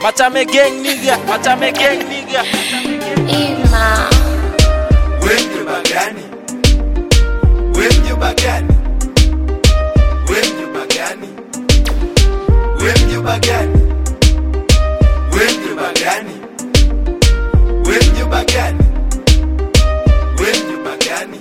Machame gang nigga, machame gang nigga. Ima. We mjomba gani? We mjomba gani? We mjomba gani? We mjomba gani? We mjomba gani? We mjomba gani? We mjomba gani?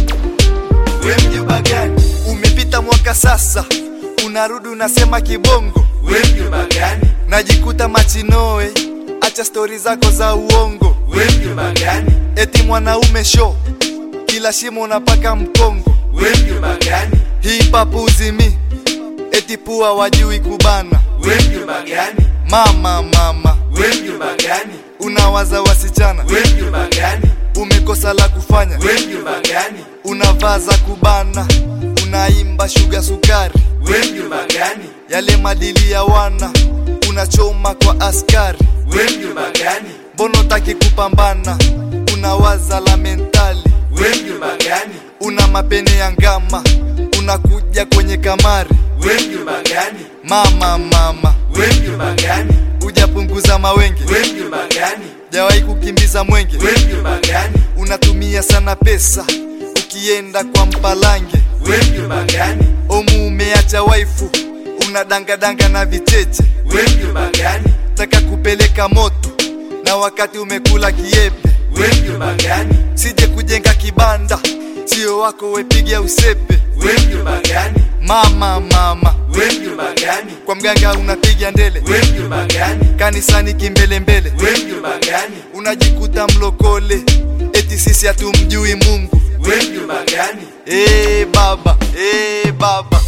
We mjomba gani? Umepita mwaka sasa, unarudi unasema kibongo, We mjomba gani? najikuta machinoe, acha stori zako za uongo, We mjomba gani? eti mwanaume sho, kila shimo unapaka mkongo, We mjomba gani? hii papuzi mi, eti pua wajui kubana, We mjomba gani? mama mama, We mjomba gani? unawaza wasichana, We mjomba gani? umekosa la kufanya, We mjomba gani? unavaa za kubana, unaimba shuga sukari, We mjomba gani? yale madili ya wana, unachoma kwa askari We mjomba gani? Mbono taki kupambana, unawaza la mentali, We mjomba gani? una mapene ya ngama, unakuja kwenye kamari. We mjomba gani? Mama mama, We mjomba gani? ujapunguza mawenge, We mjomba gani? jawahi kukimbiza mwenge, We mjomba gani? unatumia sana pesa ukienda kwa mpalange. We mjomba gani? Omu umeacha waifu, unadangadanga na vicheche, We mjomba gani? taka kupeleka moto na wakati umekula kiepe. We mjomba gani? Sije kujenga kibanda, sio wako wepiga usepe. We mjomba gani? Mama mama, We mjomba gani? kwa mganga unapiga ndele, We mjomba gani? kanisani kimbelembele, We mjomba gani? unajikuta mlokole, eti sisi hatumjui Mungu. We mjomba gani? Eh baba, eh baba,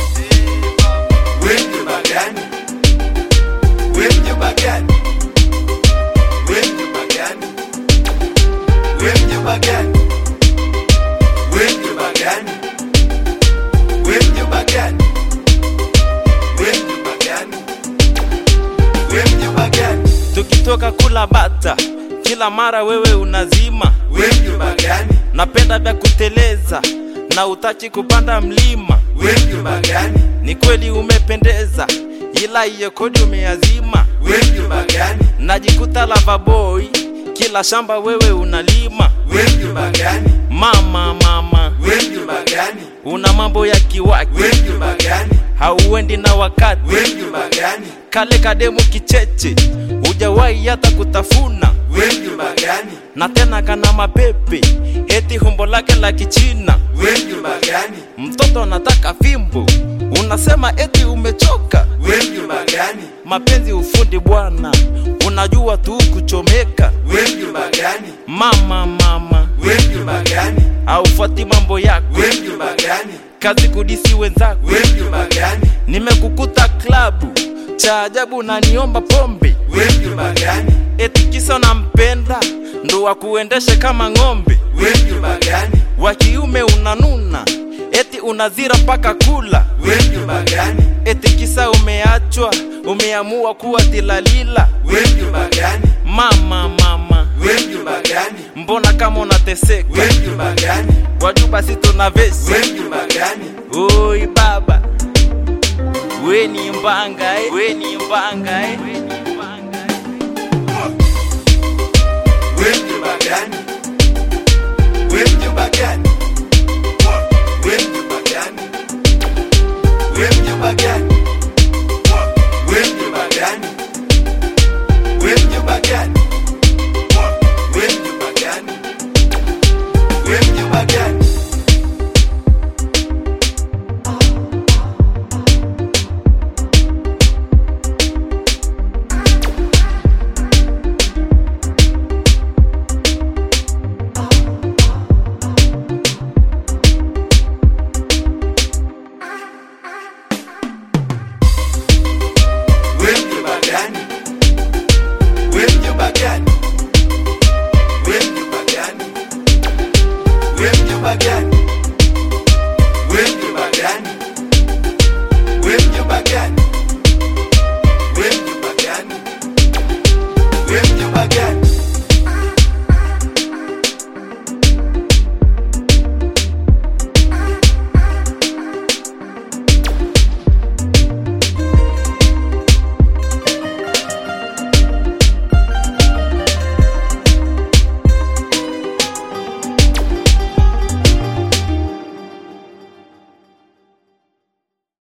We mjomba gani? We mjomba gani? We mjomba gani? We mjomba gani? We mjomba gani? We mjomba gani? We mjomba gani? We mjomba gani? Tukitoka kula bata, kila mara wewe unazima. We mjomba gani? Napenda vya kuteleza na utachi kupanda mlima. We mjomba gani? Ni kweli umependeza, ila hiyo kodi umeazima. We mjomba gani? Najikuta lava boy, kila shamba wewe unalima. We mjomba gani? Mama mama, We mjomba gani? una mambo ya kiwaki, We mjomba gani? hauendi na wakati. We mjomba gani? Kale kademu kicheche, hujawahi hata kutafuna. We mjomba gani? na tena kana mapepe, eti humbo lake la kichina. We mjomba gani? Mtoto anataka fimbo, unasema eti umechoka. We mjomba gani? Mapenzi ufundi bwana, unajua tu kuchomeka. We mjomba gani? Mama mama, We mjomba gani? haufuati mambo yako, We mjomba gani? kazi kudisi wenzako. We mjomba gani? Nimekukuta klabu, cha ajabu naniomba pombe, We mjomba gani? eti kisa nampenda ndo wakuendeshe kama ng'ombe. We mjomba gani? wa kiume unanuna, eti unazira mpaka kula, We mjomba gani? eti kisa umeachwa, umeamua kuwa tilalila. We mjomba gani? Mama mama, We mjomba gani? mbona kama unateseka? We mjomba gani? Wajua basi tuna vesi. We mjomba gani? Oi baba, we ni mbanga eh, we ni mbanga eh. We mjomba gani? We mjomba gani?